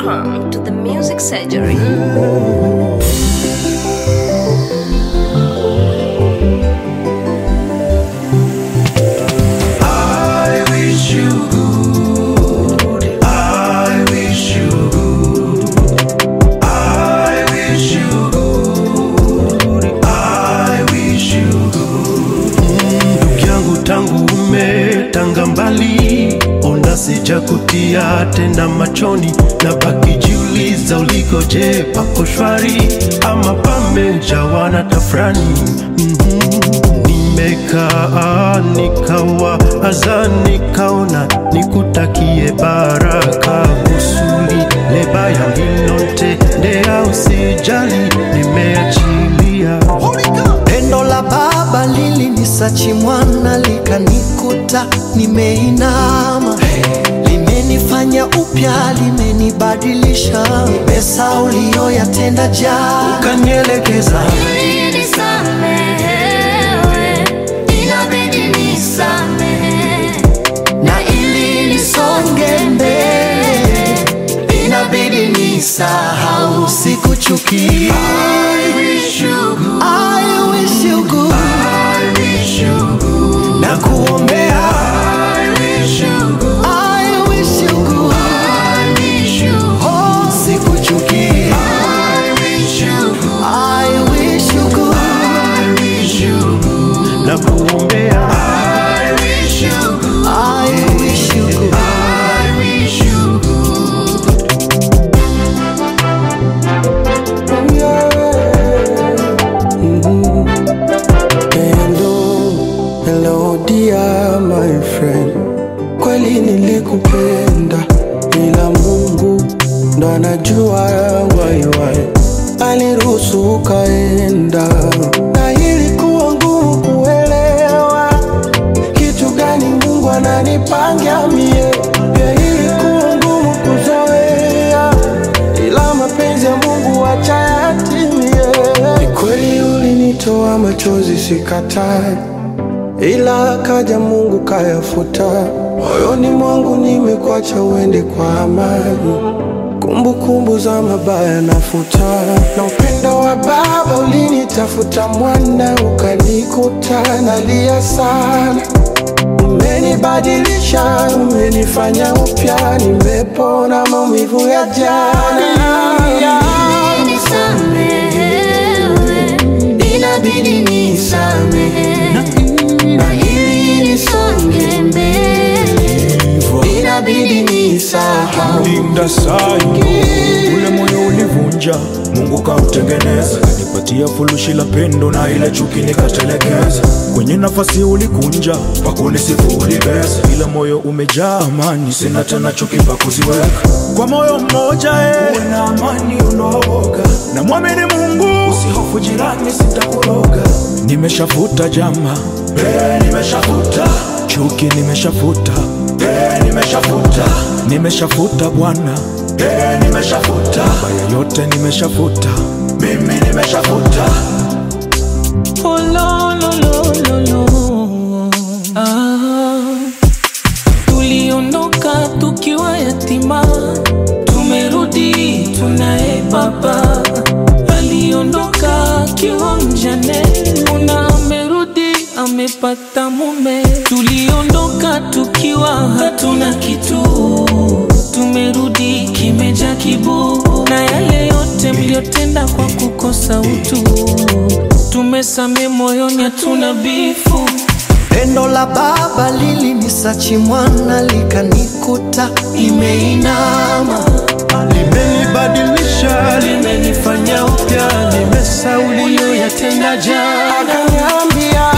Welcome to the Music Surgery. I wish you good. I wish you good. I wish you good. I wish you good. Ndugu yangu tangu umetanga mbali, ona sijakutia tena machoni, na baki jiuliza ulikoje, pako shwari ama pamejawa na tafrani? Mhm. Nimekaa nikawa aza nikaona nikutakie baraka kusuli lebaya linote ndea usijali nimeachilia Pendo la baba lilinisachi mwana likanikuta nimeinama, limenifanya upya, limenibadilisha, nimesa uliyoyatenda jana, kanielekeza Nisamehewe, inabidi nisamehe. na ili nisonge mbele inabidi nisahau, sikuchukia. I wish you good, I wish you good, I wish you good, na kuombea I wish you good, I wish you good, I wish you good, oh, sikuchukia. I wish you good, I wish you good. I wish you good, na kuombea I wish you good, I wish you good. I wish you good. Hello, hello dear my friend, kweli nilikupenda, ila Mungu ndo anajua why why aliruhusu ukaenda, na ilikuwa ngumu kuelewa kitu gani Mungu ananipangia mie, pia ilikuwa ngumu kuzoea, ila mapenzi ya Mungu acha yatimie. Ni kweli ulinitoa machozi, sikatai, ila kaja Mungu kayafuta. Moyoni mwangu nimekuacha uende kwa amani, kumbukumbu za mabaya nafuta, na upendo wa baba ulinitafuta mwana, ukanikuta nalia sana Umenibadilisha, umenifanya upya, nimepona maumivu ya jana. Nisamehewe, inabidi nisamehe. Na ili nisonge mbele, inabidi nisahau. linda sayo ule moyo ulivunja mungu kautengeneza kanipatia fulushi la pendo na ile chuki nikatelekeza kwenye nafasi ulikunja pakunisifu ulibeza ila moyo umejaa amani sina tena chuki pa kuziweka kwa moyo mmoja eh. uwe na amani unaoga na mwamini mungu usihofu jirani sitakuroga nimeshafuta jama eh, nimeshafuta chuki nimeshafuta eh, nimeshafuta nimeshafuta bwana eh, nimeshafuta baya yote nimeshafuta mimi nimeshafuta Oh, lo, lo, lo, lo, lo. Ah, tuliondoka tukiwa yatima, tumerudi tunaye baba. Aliondoka akiwa mjane, una amerudi amepata mume. Tuliondoka tukiwa hatuna kitu, tumerudi kimeja kibu, na yale yote mliotenda kwa kukosa utu tumesame moyoni, hatuna bifu. Pendo la baba lilinisachi mwana likanikuta nimeinama, limenibadilisha Limenifanya upya, limesauli uliyoyatenda jana. Akaniambia